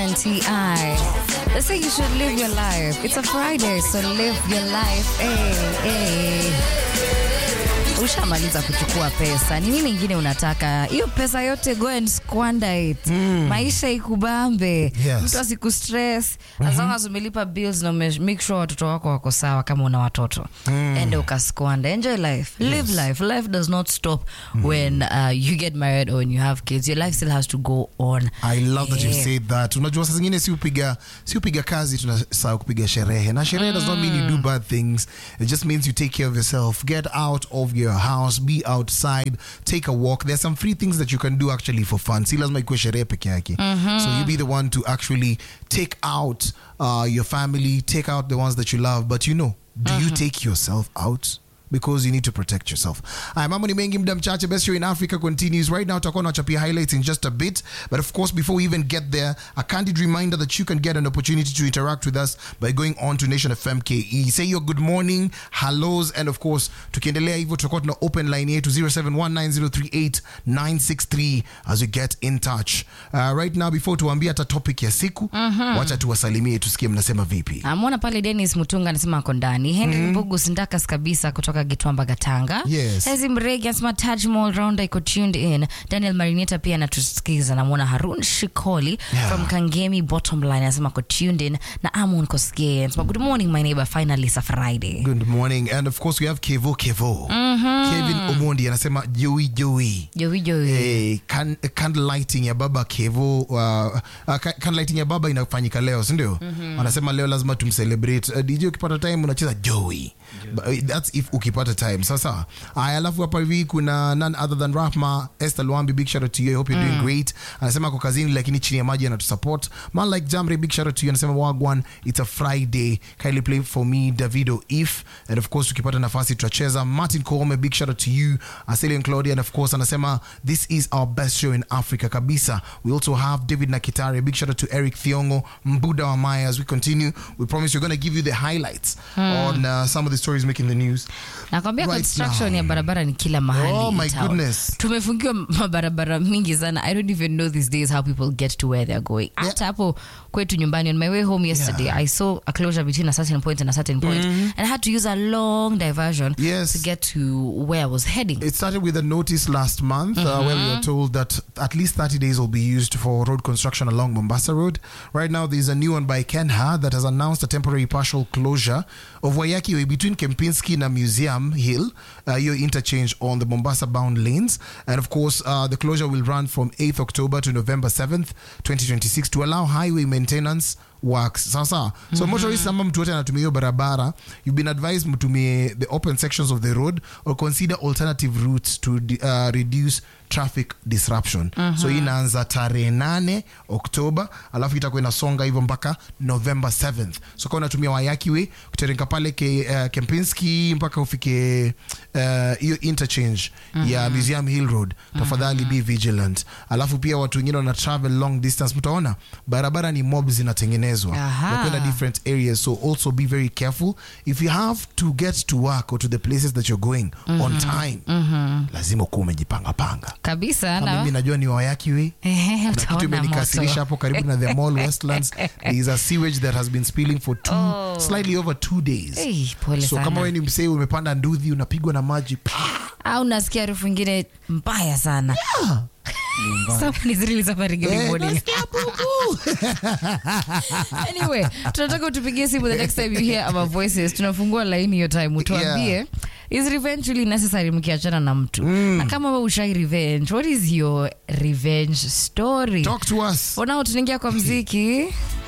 and T.I. They say you should live your life. It's a Friday, so live your life. Hey, hey. Ushamaliza kuchukua pesa, ni nini ingine unataka? Hiyo pesa yote go and squander it. Maisha ikubambe, Yes. mtu asiku stress as long as umelipa bills na ume make sure watoto wako wako sawa, kama una watoto ende ukasquander. Enjoy life, live life. Life does not stop when uh, you get married or when you have kids. Your life still has to go on. I love that you Yeah. said that. Unajua saa zingine si upiga si upiga kazi tunasahau kupiga sherehe. Na sherehe does not mean you do bad things. It just means you take care of yourself. Get out of your house, be outside, take a walk. There's some free things that you can do actually for fun. Si lazima ikuwe sherehe peke yake. So you be the one to actually take out uh, your family, take out the ones that you love, but you know, do you take yourself out? because you need to protect yourself. Haya, mambo ni mengi, muda mchache. Best show in Africa continues right now. Tutakuwa nachapia highlights in just a bit, but of course, before we even get there, a candid reminder that you can get an opportunity to interact with us by going on to Nation FM KE. Say your good morning, hellos, and of course, tukiendelea hivyo tutakuwa tuna open line yetu 0719038963 as we get in touch. Uh, right now, before tuambie hata topic ya siku, wacha tuwasalimie tusikie mnasema vipi. Amwona pale Dennis Mutunga anasema ako ndani. Henry Mbugu Sindakas kabisa kutoka Gitwamba Gatanga. Yes. Hezi Mregi anasema Taj Mall Rounder iko tuned in. Daniel Marineta pia anatusikiza. Namwona Harun Shikoli Yeah. from Kangemi Bottom Line anasema ako tuned in na Amon Kosgei anasema good morning my neighbor finally it's a Friday. Good morning. And of course, we have Kevo Kevo. Kevin Omondi anasema Joey Joey. Joey Joey. Hey, can, candle lighting ya baba Kevo uh, uh, ca- candle lighting ya baba inafanyika leo si ndio? Anasema leo lazima tumcelebrate. Uh, DJ ukipata time unacheza Joey. But, uh, That's if ukipata time. Sasa aya, alafu hapa hivi kuna none other than Rahma Esther Luambi, big shout out to you. I hope you're doing great. Anasema ako kazini lakini chini ya maji anatusupport. Man like Jamre, big shout out to you. Anasema wagwan, it's a Friday. Kindly play for me Davido if and of course ukipata nafasi tutacheza. Martin Koome, big shout out to you. Asilian Claudia and of course anasema this is our best show in Africa kabisa. We also have David Nakitare, big shout out to Eric Thiongo, Mbuda wa Maya. As we continue, we promise we're going to give you the highlights on uh, some of the stories making the news. Nakwambia Right construction now. ya barabara ni kila mahali. Oh, in my town. goodness. Tumefungiwa mabarabara mingi sana. I don't even know these days how people get to where they're going. Hata hapo kwetu nyumbani on my way home yesterday Yeah. I saw a closure between a certain point and a certain point and I had to use a long diversion Yes. to get to where I was heading. It started with a notice last month uh, where we were told that at least 30 days will be used for road construction along Mombasa Road. Right now, there's a new one by Kenha that has announced a temporary partial closure of Wayaki Way between Kempinski and Museum Hill, uh, your interchange on the Mombasa bound lanes. And of course, uh, the closure will run from 8th October to November 7th, 2026 to allow highway maintenance works sasa so motorists ama mtu wote anatumia hiyo barabara you've been advised mtumie the open sections of the road or consider alternative routes to uh, reduce traffic disruption so hii inaanza tarehe nane oktoba alafu itakuwa inasonga hivyo mpaka november 7th so kama unatumia wayaki way kuteremka pale ke, uh, kempinski mpaka ufike uh, hiyo interchange ya museum hill road tafadhali be vigilant alafu pia watu wengine wana travel long distance mtaona barabara ni mob zinatengenezwa Aha. nakwenda different areas so also be very careful if you have to get to work or to the places that you're going on time lazima ukuwa umejipanga panga Kabisa Na na mimi najua ni wayaki we Ehe, na kitu utaona imenikasirisha moto. hapo karibu na the mall westlands there is a sewage that has been spilling for two Oh. slightly over two days Hey, pole so sana. kama we ni msee umepanda nduthi unapigwa na maji au nasikia harufu ingine mbaya sana Someone is really suffering every Eh, morning. nasikia bubu. anyway tunataka utupigie simu the next time you hear our voices tunafungua laini hiyo time utuambie Yeah. is revenge really necessary mkiachana na mtu na kama we ushai revenge what is your revenge story talk to us for now tunaingia kwa mziki